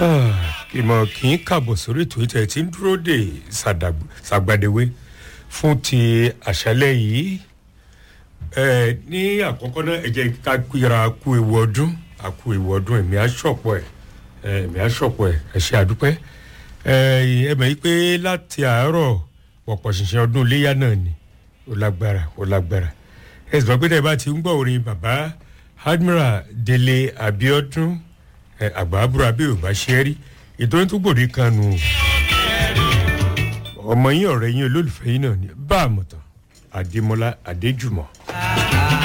ìmọ̀ kì í kàbọ̀ sórí ètò ìtẹ̀ tí ń dúró dè ṣàgbàdéwé fún ti àṣálẹ̀ yìí ẹ ní àkọ́kọ́ náà ẹ jẹ́ ká kíra kú ewu ọdún àkú ewu ọdún èmi àṣọpọ̀ ẹ̀ èmi àṣọpọ̀ ẹ̀ ẹ ṣe àdúpẹ́ ẹ ẹ mọ̀ yí pé láti àárọ̀ pọ̀pọ̀ ṣìṣẹ́ ọdún iléyà náà ni ó lágbára ó lágbára ẹ sì gbọ́ pé tẹ́ bá ti ń gbọ́ orin bàbá admiral délé abiodun àgbà àbúrò abẹ́ ò bá ṣe é rí ètò yín tó gbòde kan nù ọmọ yín ọ̀rẹ́ yín olólùfẹ́ yín náà ni bá a mọ̀ tán adémọlá adéjùmọ̀.